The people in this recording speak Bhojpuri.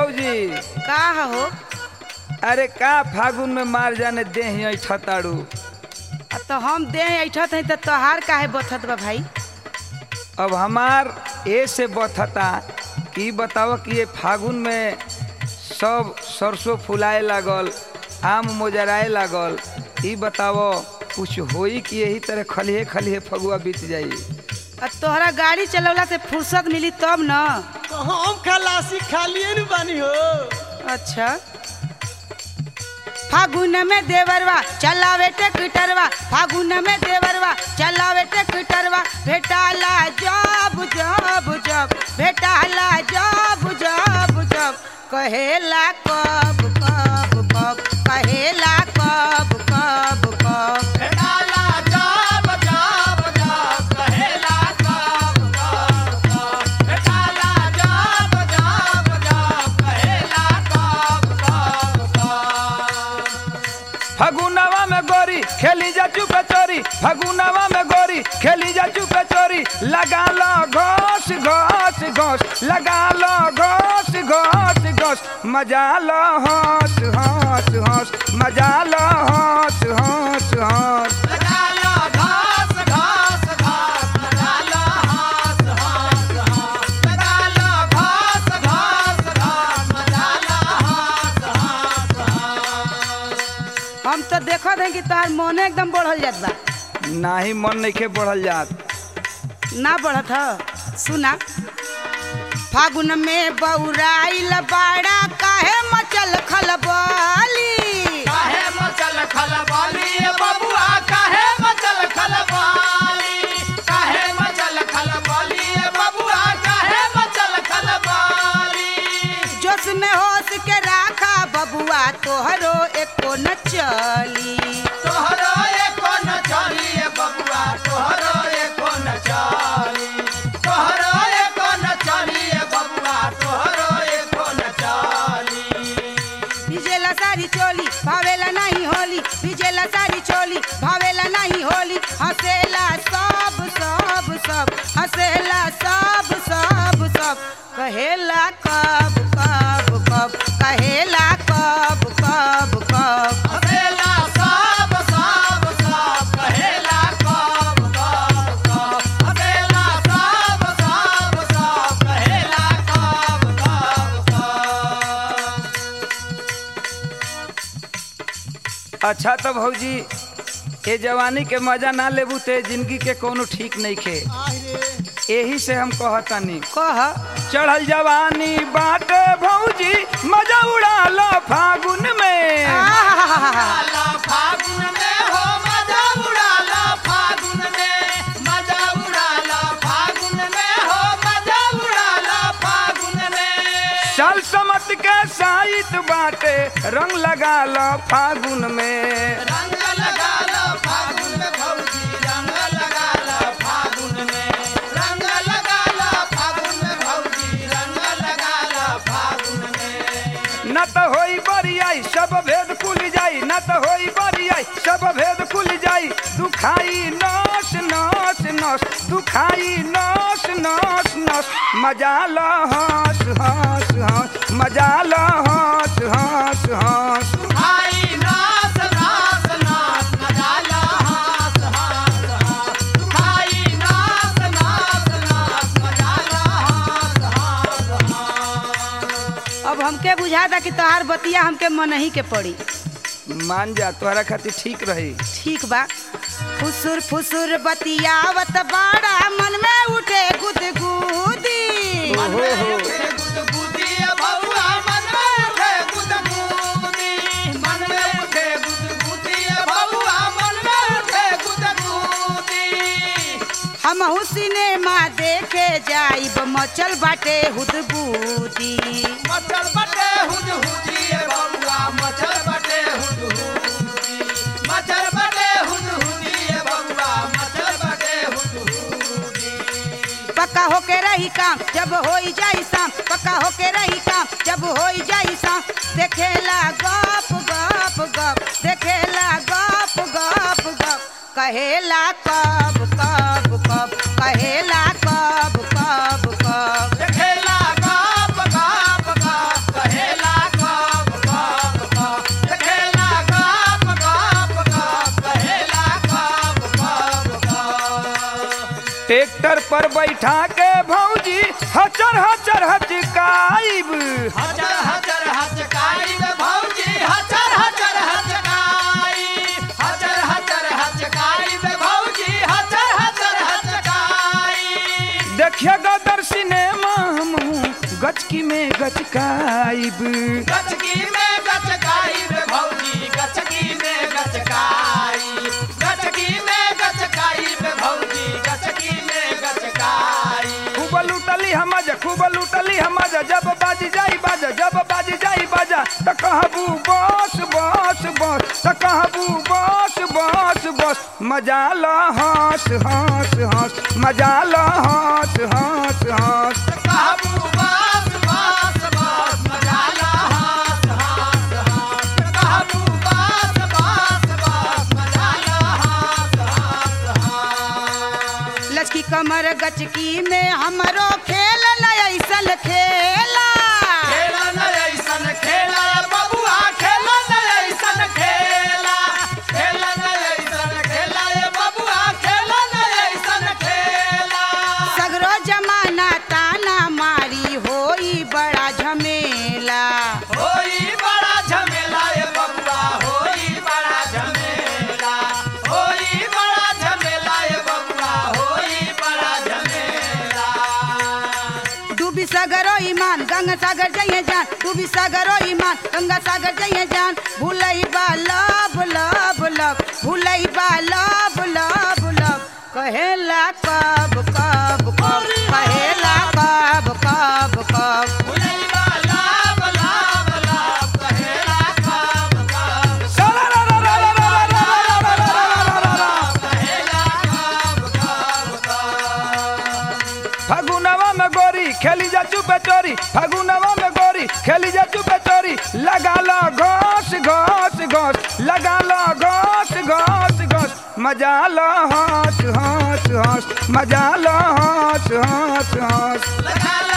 भौजी का हो अरे का फागुन में मार जाने दे ही छताड़ू आ तो हम दे ऐठत हई तो तोहार काहे बथत बा भाई अब हमार ए से बथता कि बताओ कि ये फागुन में सब सरसों फुलाए लागल आम मोजराए लागल ई बताओ कुछ होई कि यही तरह खलिहे खलिहे फगुआ बीत जाई आ तोहरा गाड़ी चलवला से फुर्सत मिली तब न तो हम खलासी खालिए न बानी हो अच्छा फागुन में देवरवा चलावे ट्रैक्टरवा फागुन में देवरवा चलावे ट्रैक्टरवा भेटाला जब जब जब भेटाला जब जब जब कहेला कब कब कब कहेला कब कब कब फगुनवा में गोरी खेली जा चुपे चोरी फगुनवा में गोरी खेली जा चुपे चोरी लगा लो घोस घोस घोस लगा लो घोस घोस घोस मजा लो होस होस होस मजा लो होस होस होस हम तो देखत हई कि तोहार मोने एकदम बढ़ल जात बा नाही मन नहीं बढ़ल जात ना बढ़त ह सुना फागुन में बौराइल बाड़ा काहे मचल खलबली जोश में होश के राखा बबुआ तोहरो एको न चली तोहरो एको न चली ए बबुआ तोहरो एको न चली तोहरो एको न चली ए बबुआ तोहरो एको न चली भिजेला सारी चोली भावेला नहीं होली भिजेला सारी चोली भावेला नहीं होली हंसेला सब सब सब हंसेला सब सब सब कहेला कब कब कब कहेला कब कब कब हसेला सब सब सब कहेला कब कब कब हसेला सब सब सब कहेला कब कब कब अच्छा तो भौजी ये जवानी के मजा ना लेबू ते जिंदगी के कोनो ठीक नहीं खे यही से हम कहतानी कह चढ़ल जवानी बाटे भौजी मजा उड़ा लो फागुन में उड़ाला फागुन में हो मजा उड़ाला फागुन में मजा उड़ाला फागुन में हो मजा उड़ाला फागुन में साल समत के साइत बाटे रंग लगा लो फागुन में रंग लगा लो फागुन में भौजी रंग लगा लो फागुन में रंग लगा लो फागुन में भौजी रंग लगा लो फागुन में न तो होई बरियाई सब भेद खुल जाई न तो होई बरियाई सब भेद खुल जाई दुखाई नस नस नस दुखाई नस नस नस मजा लो हंस हंस हंस मजा लो हंस हंस हंस भाई नाच नाच नाच मजा लो हाथ हाथ हाथ भाई नाच नाच नाच मजा लो हाथ हाथ हाथ अब हमके बुझाता कि तोहार बतिया हमके मनही के पड़ी मान जा तोहरा खातिर ठीक रही ठीक बा फुसुर फुसुर बतियावत बाड़ा मन में उठे गुदगुदी मन में उठे गुदगुदी बबुआ मन में उठे गुदगुदी मन में उठे गुदगुदी बबुआ मन में उठे गुदगुदी हम सिनेमा देखे जाइब मचल बाटे हुदबूदी मचल बटे हुद हुदी ए बबुआ मचल बटे हुद हुदी मचल बटे हुद हुदी ए बबुआ मचल बटे हुद हुदी पक्का होके रही काम जब होई जाई शाम पक्का होके रही काम जब होई जाई शाम देखेला गप गप गप देखेला गप गप गप कहेला कब कब कब कहेला कब कब कब देखेला गाप गाप गाप कहे देवर पर बैठा के भौजी हचर हचर हचकाइब हचर हचर हचकाई बे भौजी हचर हचर हचकाई हचर हचर हचकाई बे भौजी हचर हचर हचकाई देखिए गदर सिनेमा हम गचकी में गचकाइब गचकी में गचकाई बे भौजी गचकी में गचकाई गचकी में गचकाई बे भौजी गचकी में गचकाई खूब लूटली हम खूब लूटली हम जब बाजी जाई बाजा जब बाजी जाई बाजा त कहबू बस बस बस त कहबू बस बस बस मजा ल हंस हंस हंस मजा ल हंस हंस हंस कहबू बास बास बास मजा ला हास हास हास कहबू बास बास बास मजा ला हास हास हास लचकी कमर गचकी में हमरो खेल ऐसल खेला खेला न ऐसन खेला बबुआ खेला न ऐसन खेला खेला न ऐसन खेला ये बबुआ खेला न ऐसन खेला सगरो जमाना ताना मारी होई बड़ा झमेला होई बड़ा झमेला ये बबुआ होई बड़ा झमेला होई बड़ा झमेला ये बबुआ होई बड़ा झमेला डूबी सागरो ईमान गंगा सागर जइए जान डूबी सागरो ईमान गंगा सागर जइए जान भूलई बा लब लब लब भूलई बा लब लब लब कहेला कब कब कब कहेला कब कब कब भुलैया लाभ लाभ लाभ कहेला कब कब कहेला कब कब कब फगुनवा में गोरी खेली जा चुपे चोरी फगुनवा में गोरी खेली जा चुपे चोरी लगा लो घोस घोस घोस लगा लो घोस घोस घोस मजा लो हंस हंस हंस मजा लो हंस हंस हंस लगा ला